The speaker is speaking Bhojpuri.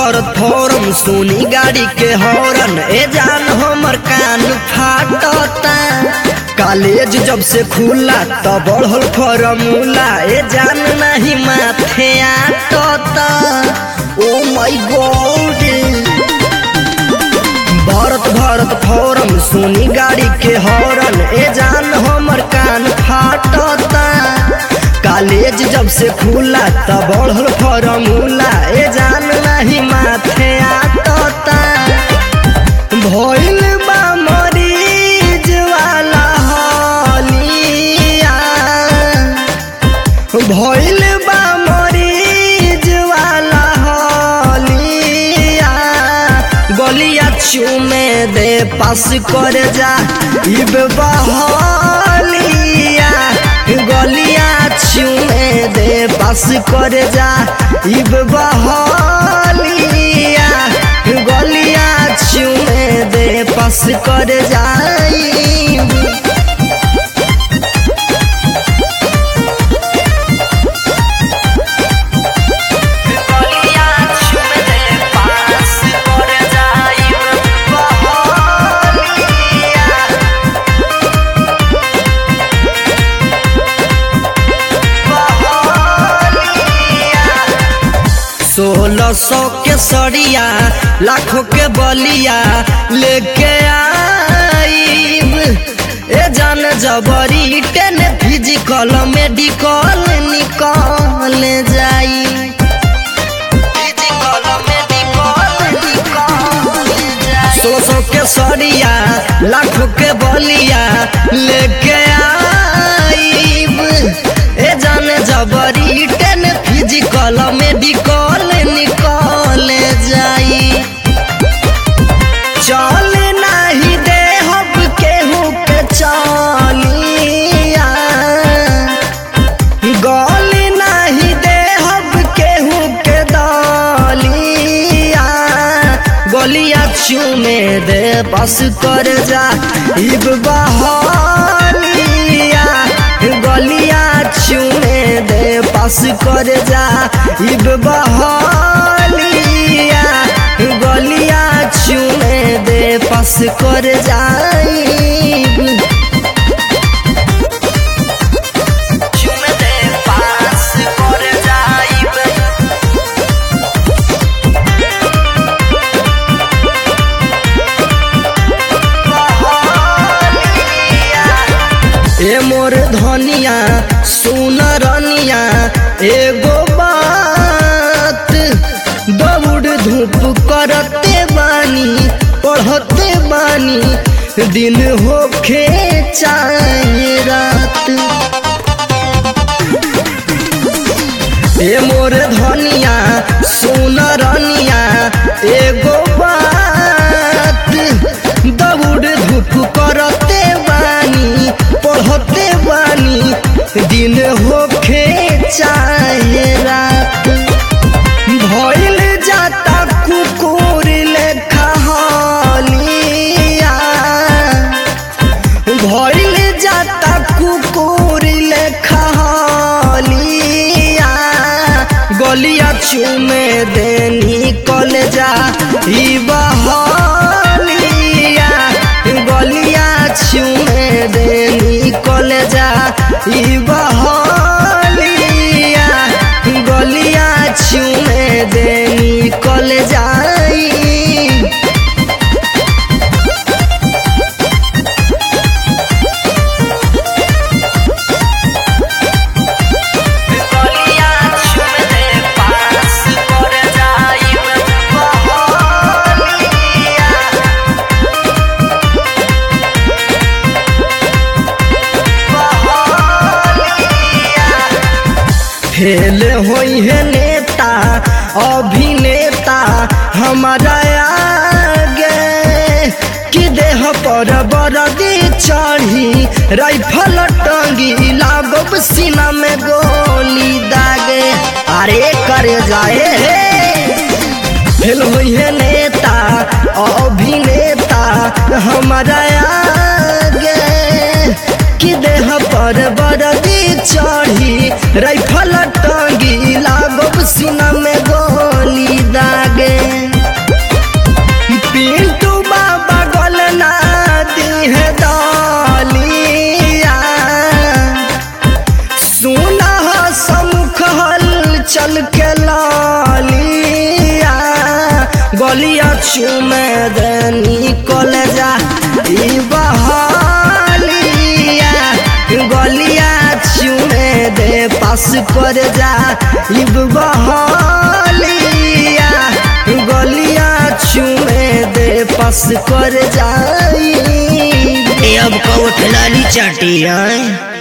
भरत फौरन सोनी गाड़ी के हॉर्न ए जान हमर कान फाटता कॉलेज जब से खुला तब बढ़ल फॉर्मूला ए जान नहीं माथे आटता ओ माय गॉड भरत भरत फौरन सोनी गाड़ी के हॉर्न ए जान हमर कान फाटता कॉलेज जब से खुला तब बढ़ल फॉर्मूला ए जान नहीं माथे आटता भइल बा मरीज वाला हलिया भइल बा मरीज वाला हलिया गलिया चूमे दे पास कर जा इब बहलिया गलिया चूमे दे पास कर जा इब बहलिया गलिया चूमे दे पास कर जाई गलिया चूमे दे पास कर जाई बहलिया सोलह सौ के सड़िया लाखों के बलिया लेके आईब ए जान जबरी टेन फिजिकल मेडिकल निकल जाई फिजिकल मेडिकल निकल जाई सोलह सौ के सड़िया लाखों के बलिया लेके आईब ए जान जबरी टेन फिजिकल मेडिकल निकल जाई चल नहीं दे हब केहू के चलिया गल नहीं दे हब केहू के दलिया गलिया चूमे दे बस कर जा इब बहलिया गलिया चूमे दे पास कर जा इब बहलिया गलिया चूमे दे पास कर जाई चूमे दे पास कर जाइब ए मोर धनिया सुन रनिया एगो बात दौड़ धूप करते बानी पढ़ते बानी दिन होखे चाहे रात ए मोर धनिया सुन रनिया एगो बात दौड़ धूप करते बानी पढ़ते बानी दिन होखे चाहे रात भइल जाता कुकुर लेखा हलिया भइल जाता कुकुर लेखा हलिया गलिया चूमे दे निकल जा ई बहलिया गलिया चूमे दे निकल जा ई बहलिया गलिया चूमे दे निकल जाई गलिया चूमे दे पास कर जाइब बहलिया फेल होई है नेता अभिनेता हमारा आगे कि देह पर बरदी चढ़ी राइफल टंगी लागब सीना में गोली दागे अरे करे जाए हे फेल हुई है नेता अभिनेता हमारा आगे कि देह पर बरदी चढ़ी राइफल टंगी लागब सीना में गोली दागे चुमे दनी कॉलेजा ई बहलिया गलिया चुमे दे पास कर जा ई बहलिया गलिया चुमे दे पास कर जाई ए अब कौ ठलाली चाटी आए